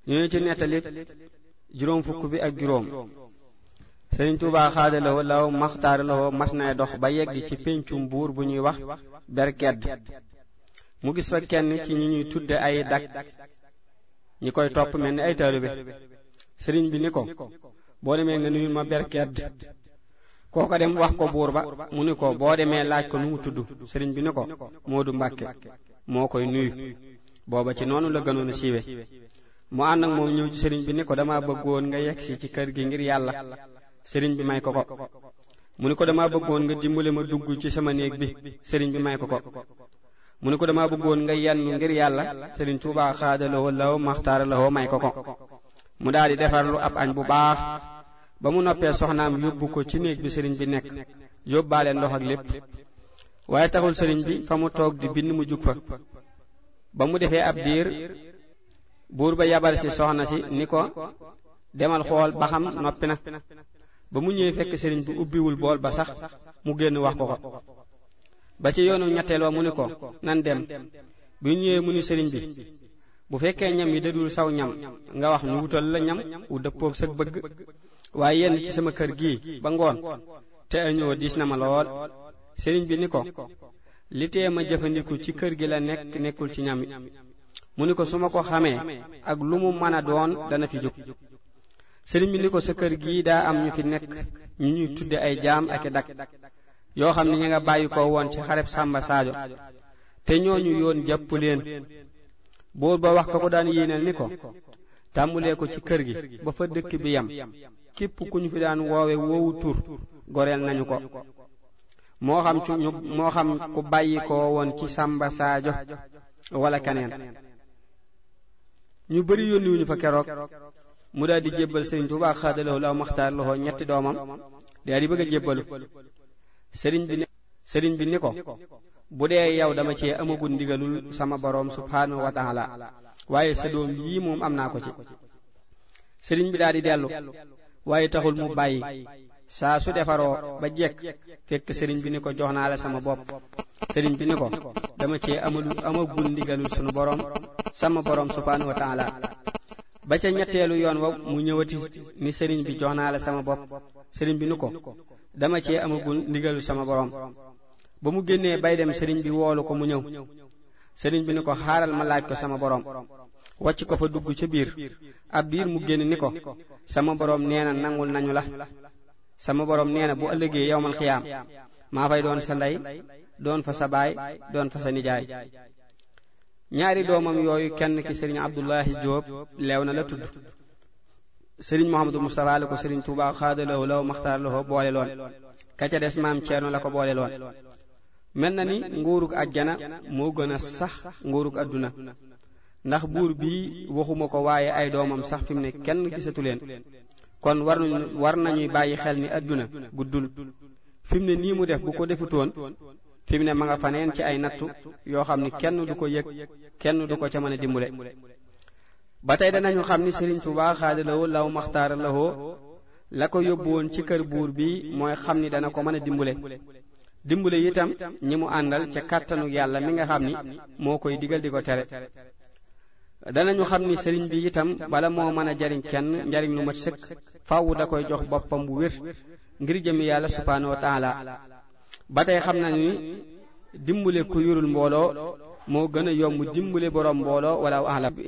ñu ci nettali juróom fukk bi ak juróom sëriñ Tuubaa xaadalawoo law maxtaaralawoo mas nay dox ba yegg ci péncum buur bu ñuy wax berkedd mu gis fa kenn ci ñi ñuy tudde ay dak ñi koy topp mel ni ay taalibe sëriñ bi ni ko boo demee nga nuyul ma berkedd kooko dem wax ko buur ba mu ni ko boo demee laaj ko nu mu tudd sëriñ bi ni ko Moodu Mbàkke moo koy nuyu booba ci noonu la gënoon a siiwe mu ànd ak moom ñëw ci sëriñ bi ni ko dama bëggoon nga yegsi ci kër gi ngir yàlla sëriñ bi may ko ko mu ni ko dama bëggoon nga dimbale ma dugg ci sama néeg bi sëriñ bi may ko ko mu ni ko dama bëggoon nga yennu ngir yàlla sëriñ Tuubaa xaadalawoo law maxtaaralawoo may ko ko mu daal di defarlu ab añ bu baax ba mu noppee soxnaam yóbbu ko ci néeg bi sëriñ bi nekk yóbbaale ndox ak lépp waaye taxul sëriñ bi fa mu toog di bind mu jug fa ba mu defee ab diir buur ba yabal si soxna si ni ko demal xool ba xam noppi na ba mu ñëwee fekk sëriñ bi ubbiwul bool ba sax mu génn wax ko ko ba ci yoonu ñetteel wa mu ni ko nan dem bi ñëwee mu ni sëriñ bi bu fekkee ñam yi dadul saw ñam nga wax ñu wutal la ñam wu dëppoog sag bëgg waaye yenn ci sama kër gii ba ngoon te añoo diis na ma lool sëriñ bi ni ko li tee ma jëfandiku ci kër gi la nekk nekkul ci ñam yi mu ni ko su ma ko xamee ak lu mu mën a doon dana fi jóg sëriñ bi ni ko sa kër gii daa am ñu fi nekk ñu ñuy tudde ay jaam ak i dak yoo xam ne ñi nga bàyyi ko woon ci xareb Sàmba Saajo te ñooñu yoon jàpp leen buur ba wax ka ko daan yéeneel ni ko tàmbulee ko ci kër gi ba fa dëkk bi yam képp ku ñu fi daan woowe woowu tur goreel nañu ko moo xam ci ñu moo xam ku bàyyi ko woon ci Sàmba Saajo wala keneen ñu bari yónni wuñu fa keroog mu daal di jébbal sëriñ Tuubaa xaadalawoo law maxtaar loxo ñetti doomam daal di bëgg a jébbalu sëriñ bi sëriñ bi ni ko bu dee yow dama cee amagul ndigalul sama boroom subhaanahu wa taala waaye sa doom yii moom am naa ko ci sëriñ bi daal di dellu waaye taxul mu bàyyi saa su defaroo ba jekk fekk sëriñ bi ni ko jox naa la sama bopp sëriñ bi ni ko dama cee amalu amagul ndigalul sunu boroom sama boroom subhaanahu wa taala ba ca ñetteelu yoon wa mu ñëwati ni sëriñ bi jox naa la sama bopp sëriñ bi ni ko dama cee amagul ndigalul sama boroom ba mu génnee bay dem sëriñ bi woolu ko mu ñëw sëriñ bi ni ko xaaral ma laaj ko sama boroom wàcc ko fa dugg ca biir ab diir mu génn ni ko sama boroom nee na nangul nañu la sama boroom nee na bu ëllëgee yowmal xiyaam maa fay doon sa ndey doon fa sa baay doon fa sa nijaay ñaari doomam yooyu kenn ki sëriñ Abdullahi Jóob leew na la tudd sëriñ Mouhamadou Moustapha la ko sëriñ Touba xaadalawo law maxtaar la ko boole loon ka ca des maam Ceerno la ko boole loon mel na ni nguurug àjjana moo gën a sax nguurug àdduna ndax buur bii waxuma ko waaye ay doomam sax fi mu ne kenn gisatu leen kon war nañu war nañuy bàyyi xel ni àdduna guddul fi mu ne nii mu def bu ko defutoon fi mu ne ma nga faneen ci ay nattu yoo xam ni kenn du ko yëg kenn du ko ca mën a dimbule ba tey danañu xam ni Sëriñ Tuubaa xaadalawoo law maxtaara lawoo la ko yóbbu woon ci kër buur bi mooy xam ni dana ko mën a dimbule dimbule itam ñi mu àndal ca kàttanu yàlla mi nga xam ni moo koy digal di ko tere danañu xam ni sëriñ bi itam bala moo mën a jariñ kenn njariñ lu mat sëkk faaw da koy jox boppam bu wér ngir jëmi yàlla subhaanahu wa taala ba tey xam nañu ni dimbule ku yorul mbooloo moo gën a yomb dimbule boroom mbooloo wala alam